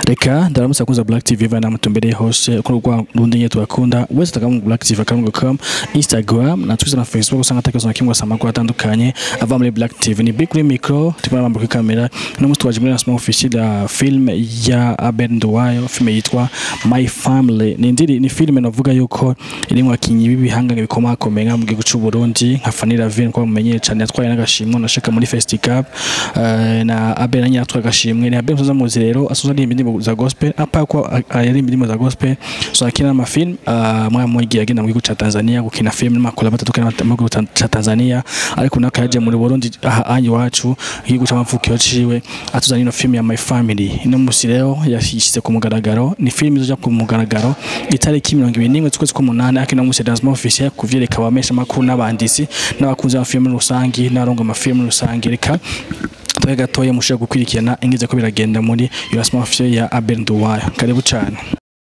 reka ndaramutse akunza Black TV vana mutumbereye hose kuri rwa rundi nye turakunda wese tagamu Black TV akamu.com Instagram na Twitter na Facebook usanga atakizo na kimwe amakuru atandukanye ava muri Black TV ni big micro tupana mambo kwa kamera no mustu waje muri lancement officiel ya film ya Abel Nduwayo film yitwa My Family ni ndiri ni film navuga yuko irimwo akinyi b'ibihangane bikomakomeye nka mu gihugu cy'u Burundi nka Fanny Ravine ko mumenye cyane yatwaye n'agashimwe na shaka muri Festival uh, na Abel nanye yatwaye agashimwe ni Abel muzaza muzi rero asoza ari indirimbo za gospel apa ko ari indirimbo za gospel so akina ama film uh, mwa mwigiye agenda mu gihugu ca Tanzania gukina film n'amakola batandukanye mu gihugu ca Tanzania ariko naka yaje muri Burundi aha anyi wacu igihugu c'amavukiro ciwe atuzana ino film ya My Family ino musi rero yashyize ku mugaragaro ni film izoja ku mugaragaro itariki 21 z'ukwezi k'umunani akina musi lancement officiel kuvyereka abamesha makuru n'abandisi n'abakunzi ba film rusangi n'arongo ama film rusangi reka tuwe gatoya mushobora gukurikirana ingize ko biragenda muri lancement officiel ya Abel Nduwayo karibu cyane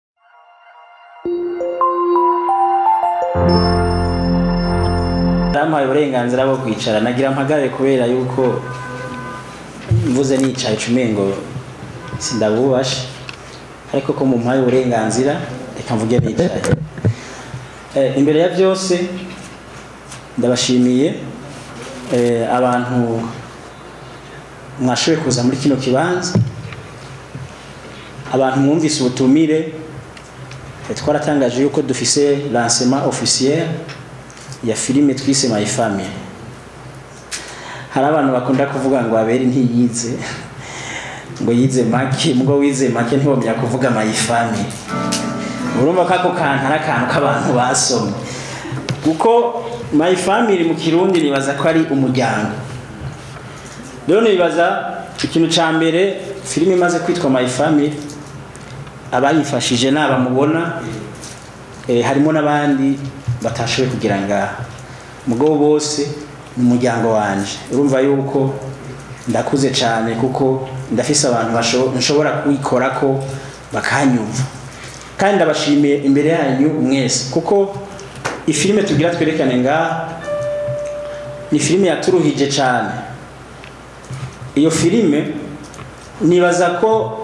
Ndampaye uburenganzira bwo kwicara nagira mpagarare kubera yuko mvuze nicaye cumengo sindabubashe ariko ko mumpaye uburenganzira reka mvuge nicaye eh, imbere ya byose ndabashimiye eh, abantu mwashoboye kuza muri kino kibanza abantu mwumvise ubutumire twaratangaje yuko dufise lancement officiel ya filime twise My Family hari abantu bakunda kuvuga ngo abere ntiyize ngo yize make mugo wize make ntibomya kuvuga My Family urumva kako kantu ari akantu k'abantu basomye kuko My Family mu kirundi nibaza ko ari umuryango rero nibaza ikintu ca mbere filime imaze kwitwa My Family abayifashije nabamubona eh, harimo n'abandi batashoboye kugira ngaha mugabo bose ni umuryango wanje urumva yuko ndakuze cyane kuko ndafise abantu nshobora kwikora ko bakanyumva kandi ndabashimiye imbere yanyu mwese kuko ifilime tugira twerekane ngaha ni filime yaturuhije cyane iyo filime nibaza ko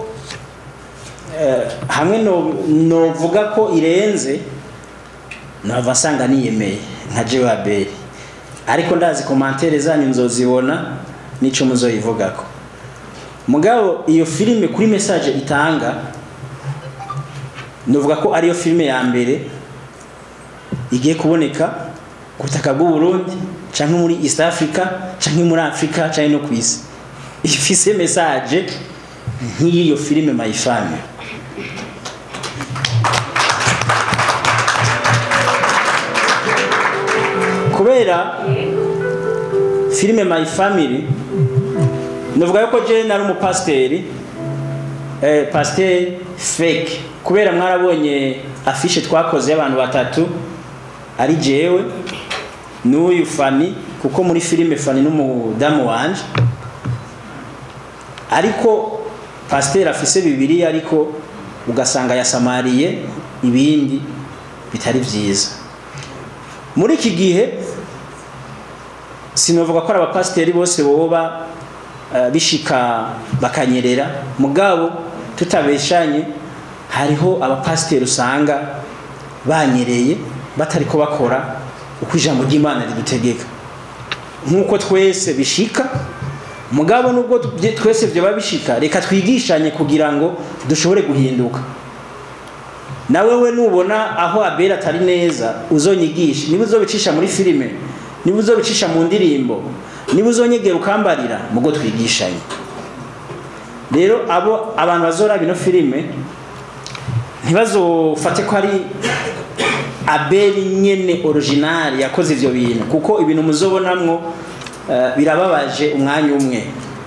hamwe novuga ko irenze nava nsanga niyemeye nka jewe abeli ariko ndazi komantere zanyu nzozibona nico muzoyivugako mugabo iyo filime kuri message itanga novuga ko ariyo filime ya mbere igiye kuboneka ku butaka bw'u Burundi canke muri East Africa canke muri Africa canke no kwisi ifise message nk'iyo filime My Family kubera filime My Family novuga yuko je nari umupasiteri eh, pasiteri fake kubera mwarabonye afishe twakoze y'abantu batatu ari jewe n'uyu Fani kuko muri filime Fani n'umudamu wanje ariko pasiteri afise bibiri ariko ugasanga yasamariye ibindi bitari byiza muri iki gihe sinovuga ko ari abapasiteri bose boba bishika bakanyerera mugabo tutabeshanye hariho abapasiteri usanga banyereye batari ko bakora uko ijambo ry'imana ridutegeka nk'uko twese bishika mugabo nubwo twese byoba bishika reka twigishanye kugira ngo dushobore guhinduka nawe we nubona aho abera atari neza uzonyigisha niba uzobicisha muri filime niba uzobicisha mu ndirimbo niba uzonyegera ukambarira mugo twigishanye rero abo abantu bazoraba ino filime ntibazofate ko ari abeli nyene original yakoze ivyo bintu kuko ibintu muzobonamwo uh, birababaje umwanya umwe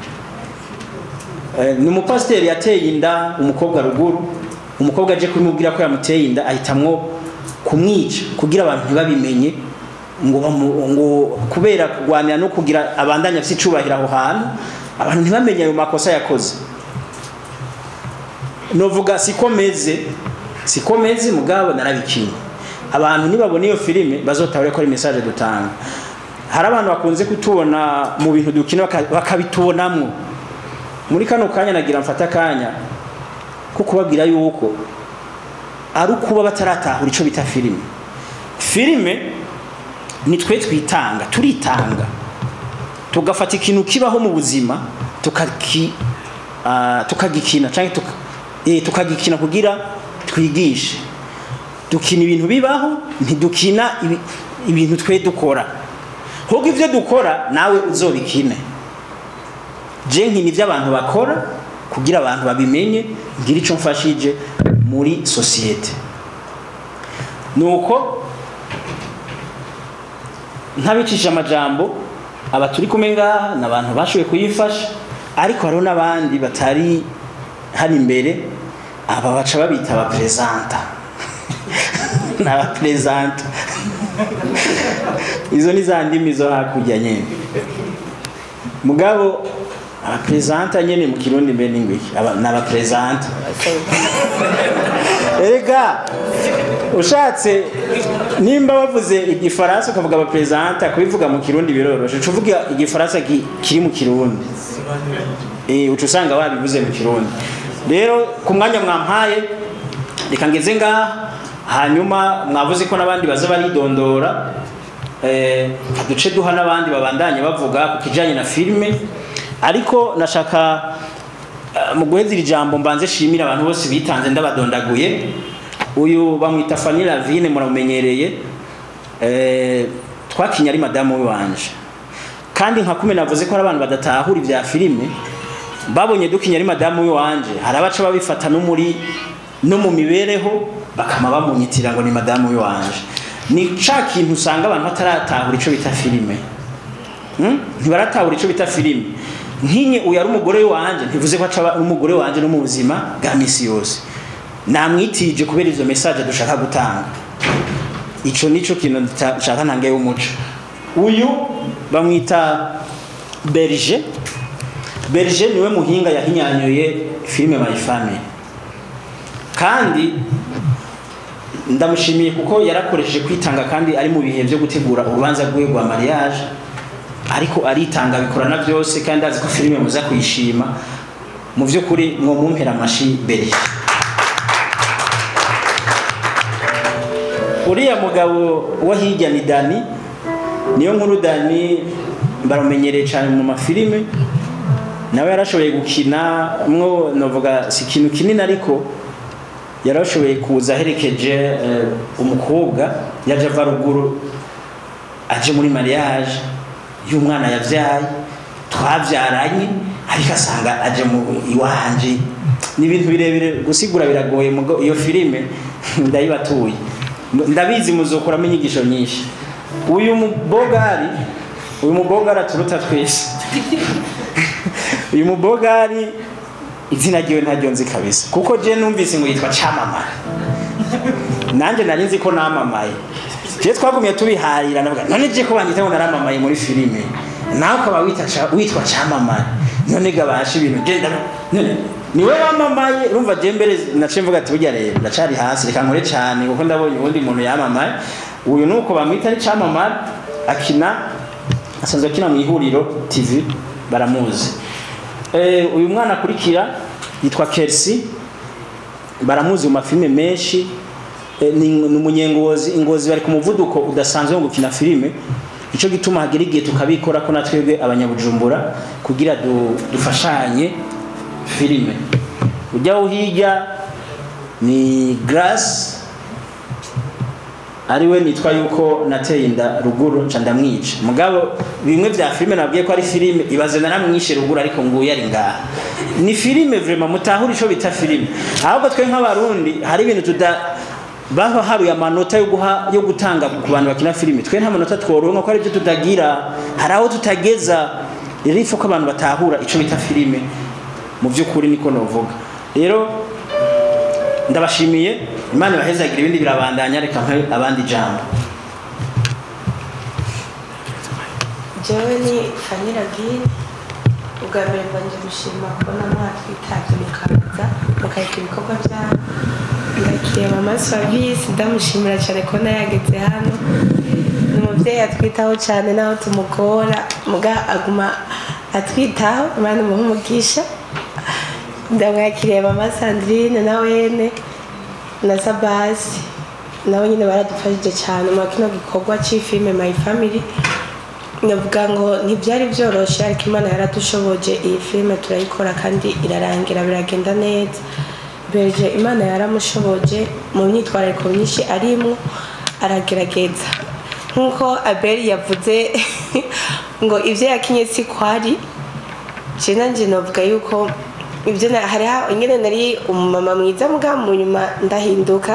uh, ni umupasiteri yateye inda umukobwa ruguru umukobwa aje kumubwira ko yamuteye inda ahitamwo kumwica kugira abantu ntibabimenye ngo ngo kubera kurwanira no kugira abandanya afite icubahiro aho hantu abantu ntibamenye ayo makosa yakoze novuga siko meze siko meze mugabo narabikinye abantu nibabona iyo filime bazotabure ko ari message dutanga hari abantu bakunze kutubona mu bintu dukina bakabitubonamwo muri kano kanya nagira mfata akanya ko kubabwira yuko ari ukuba bataratahura icyo bita filime filime ni twe twitanga turitanga tugafata ikintu kibaho mu buzima tukaki ah, tukagikina cyangwa tuka, eh, tukagikina kugira twigishe dukina ibintu bibaho ntidukina ibi- ibintu twe dukora ahubwo ibyo dukora nawe uzobikine je nkina ibyo abantu bakora kugira abantu babimenye ngire icyo mfashije muri sosiyete nuko ntabicishije amajambo aba turi kumwe ngaha ni abantu bashoboye kuyifasha ariko hariho n'abandi batari hano imbere aba baca babita abaperezanta ni abaperezanta izo ni za ndimi zo hakurya nyine mugabo abaperezanta nyine mu kirundi mbe n'ingwiki aba- ni abaperezanta erega ushatse nimba bavuze igifaransa ukavuga abaperezanta kubivuga mu kirundi biroroshe uca uvuga igifaransa ki- kiri mu kirundi Eh, uca usanga babivuze mu kirundi rero ku mwanya mwampaye reka ngeze ngaha hanyuma mwavuze ko n'abandi baza baridondora eh, duce duha n'abandi babandanye bavuga ku kijanye na filime ariko nashaka eh, mu guheza iri jambo mbanze shimira abantu bose bitanze ndabadondaguye uyu bamwita Fanny Lavine muramumenyereye eh, twakinye ari madamu wanje kandi nka kume navuze ko hari abantu badatahura ibya filime babonye dukinya ari madamu wanje hari abaca babifata no muri no mu mibereho bakama bamunyitira ngo ni madamu wanje ni ca kintu usanga abantu bataratahura ico bita filime Hmm? ntibaratahura ico bita filime nkinye uyu ari umugore wanje ntivuze ko aca aba umugore wanje no mu buzima bwa misi yose namwitije kubera izo message dushaka gutanga ico nico kintu nta- nshaka ntange y'umuco uyu bamwita Berger Berger niwe muhinga yahinyanyuye filime My Family kandi ndamushimiye kuko yarakoresheje kwitanga kandi ari mu bihe byo gutegura urubanza rwe rwa mariage ariko aritanga bikorana byose kandi azi ko filime muza kuyishima mu by'ukuri mwo mumpera amashi Berger uriya mugabo wo hirya ni Dani niyo nkuru Dani barumenyereye cyane mu mafilime nawe yarashoboye gukina mwo novuga si ikintu kinini ariko yarashoboye kuza aherekeje eh, umukobwa yaje ava ruguru aje muri mariage y'umwana yavyaye twavyaranye ariko asanga aje mu iwanje ni ibintu birebire gusigura biragoye mugo iyo filime ndayibatuye ndabizi muzokuramo inyigisho nyinshi uyu mubogari uyu mubogari aturuta twese uyu mubogari izina ryiwe ntaryo nzi kabisa kuko je numvise ngo yitwa camamara nanjye nari nzi ko namamaye je twagumye tubiharira navuga none je ko banyita ngo naramamaye muri filime nawe ukaba wita ca- witwa camamara none gabasha ibintu je nda- none niwe wamamaye urumva je mbere naciye mvuga ati burya rero ndacari hasi reka nkore cyane kuko ndabonye uwundi muntu yamamaye uyu nuko bamwita ari camamara akina asanzwe akina mu ihuriro tv baramuzi Eh, uyu mwana akurikira yitwa Kersi baramuzi mu mafilime menshi Eh, ni ni umunyengozi ingozi bari ku muvuduko udasanzwe wo gukina filime nicyo gituma hagera igihe tukabikora ko natwebwe abanyabujumbura kugira du, dufashanye filime ujyaho hirya ni Grace ariwe nitwa yuko nateye inda ruguru nca ndamwica mugabo bimwe vya filime nabwiye ko ari filime ibaze naramwishe ruguru ariko nguye ari ngaha ni filime vraiment mutahura ico bita filime ahubwo twe nk'abarundi hari ibintu tuda baba haruye amanota yo guha yo gutanga ku bantu bakina filime twe nta manota tworonka ko ari byo tutagira hari aho tutageza rero ifu ko abantu batahura ico bita filime mu by'ukuri niko novuga rero ndabashimiye imana ibahezagira ibindi birabandanya reka mpe abandi ijambo jewe ni fanira bwire ubwa mbere mbanje gushima kubona mwatwitabye mukaza mukareka ibikorwa byanyu ndakiriye mama service ndamushimira cyane kubona yageze hano ni umubyeyi atwitaho cyane naho tumugora muga aguma atwitaho imana imuhe umugisha ndamwakiriye mama sandrine na wene na sabasi nabo nyine baradufashije cyane muri kino gikorwa cy'ifilime my family ndavuga ngo ntibyari byoroshye ariko imana yaradushoboje iyi filime turayikora kandi irarangira biragenda neza beje imana yaramushoboje mu myitwarariko myinshi arimwo aragerageza nk'uko abeli yavuze ngo ibyo yakinye si kwari je nanje novuga yuko ibyo na- hariho ingene nari umumama mwiza muga mu nyuma ndahinduka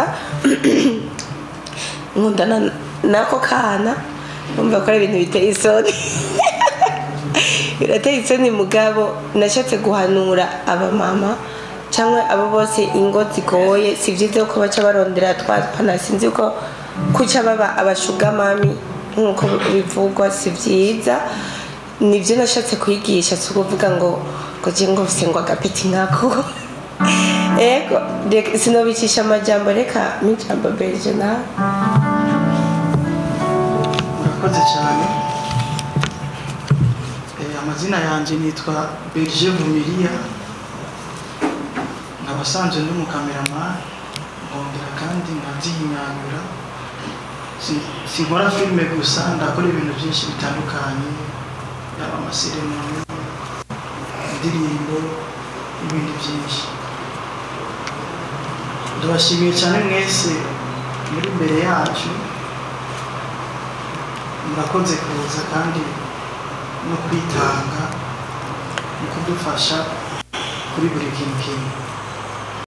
nkundana n'ako kana numva ko ari ibintu biteye isoni birateye isoni mugabo nashatse guhanura abamama cyangwa abo bose ingo zigoye si byiza ko baca barondera twatwana sinzi ko kuca baba abashugamami nk'uko bivugwa si byiza nibyo nashatse kwigisha si ukuvuga ngo ngo je ngo mfise ngo agapeti nkako ego reka- sinobicisha amajambo reka mijambo berge nawe murakoze cyane Eh, amazina yanjye nitwa berger vumiriya nkaba asanzwe ndi umukameramani nkongera kandi nkabyihinyanyura Si- sinkora filime gusa ndakora ibintu byinshi bitandukanye yaba amaseremoni indirimbo n'ibindi byinshi ndabashimiye cyane mwese muri imbere yacu murakoze kuza kandi no kwitanga mu kudufasha kuri buri kintu kimwe